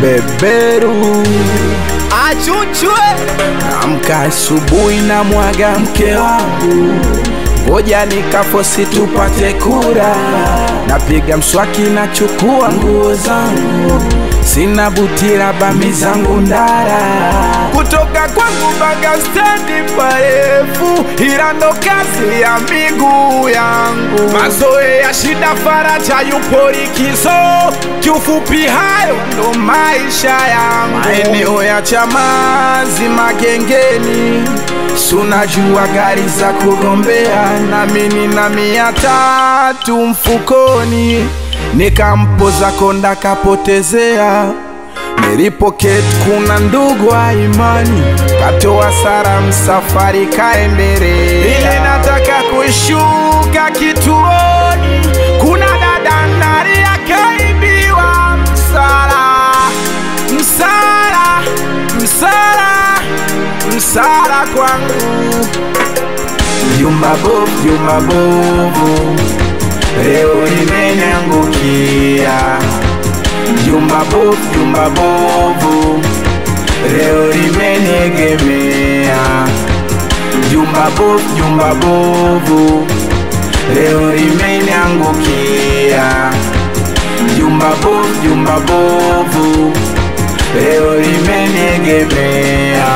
beberu Achuchwe amka asubuhi na mwaga mke wangu ngoja nikafosi tupate kura napiga mswaki na chukua nguo zangu sina butira bami zangu ndara kutoka kwangu mpaka stendi parefu ila ndo kazi ya miguu yangu mazoe ya shida faraja yupo likizo kiufupi hayo ndo maisha yangu maeneo ya chamazi magengeni sunajua gari za kugombea nami nina mia tatu mfukoni nikampoza konda kapotezea nilipoketi kuna ndugu wa imani katoa sara msafari kaendelea ile nataka kushuka kituoni kuna dada ndari akaibiwa msala msala msala msala kwangu jumba bovu jumba bovu leo limenyangukia jumba bovu jumba bovu leo limeniegemea jumba bovu jumba bovu leo limeniangukia jumba bovu jumba bovu leo limeniegemea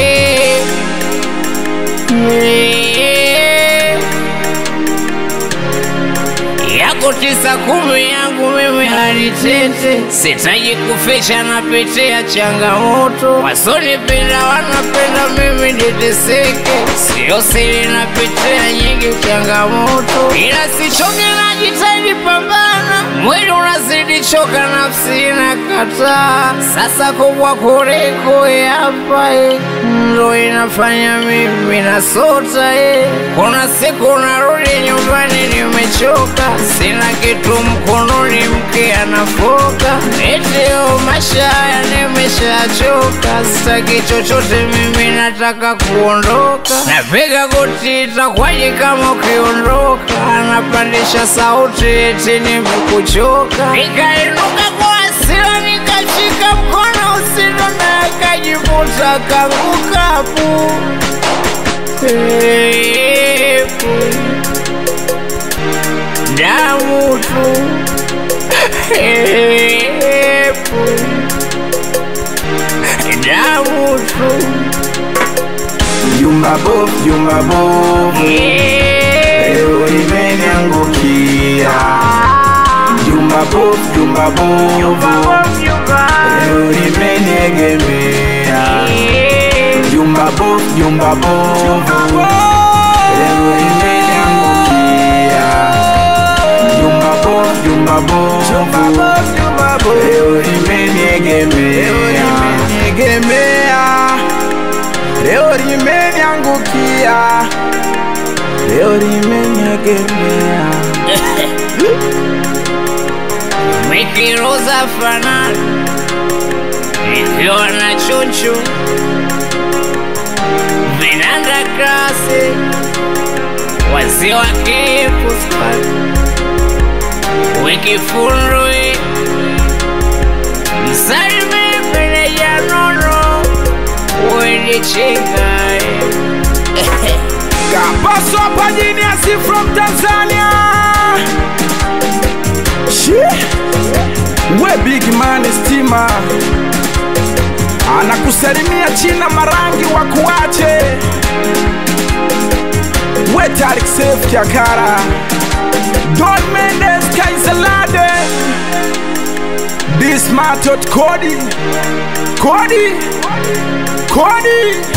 yako tisa kumi yangu mimi hanitete, sitaji kuficha napitia changamoto, wasonipenda wanapenda mimi niteseke, sio siri napitia nyingi changamoto, ila sichoke najitahidi pambana, mwili unazidi choka, nafsi inakataa, sasa kubwa kuliko hapa eh, ndo inafanya mimi nasota eh. Kuna siku narudi nyumbani nimechoka, sina kitu mkononi, mke anafoka, etio maisha haya nimeshachoka, sitaki chochote mimi, nataka kuondoka. Napiga goti, itakwaje kama ukiondoka? Anapandisha sauti, eti nimekuchoka, nikainuka kwa hasira, nikashika mkono usino na akajivuta kanguka pu Epu. damu tu Epu. damu tu jumba bovu jumba bovu leo limeniangukia jumba bovu jumba bovu leo limeniegemea jumba bovu jumba bovu leo limeniangukia jumba bovu jumba bovu leo limeniegemea leo limeniangukia leo limeniegemea Mikiruza fanani nikiwa na chuchu vinanda kasi wazee wa kipuspa wikifundwi msalimi meneja nono wendichikai Kapaso hapa Genius from Tanzania. Shit. We big man stima anakusalimia China Marangi wa kuache we Tarik Safe Kiakara Don Mendes Kaisalade This Matot Cody Cody Cody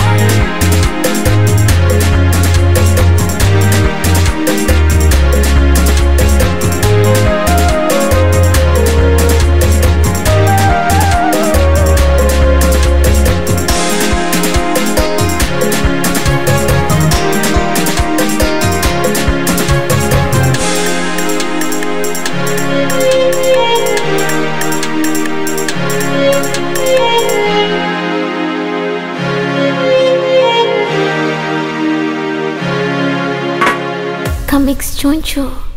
Comics Choncho.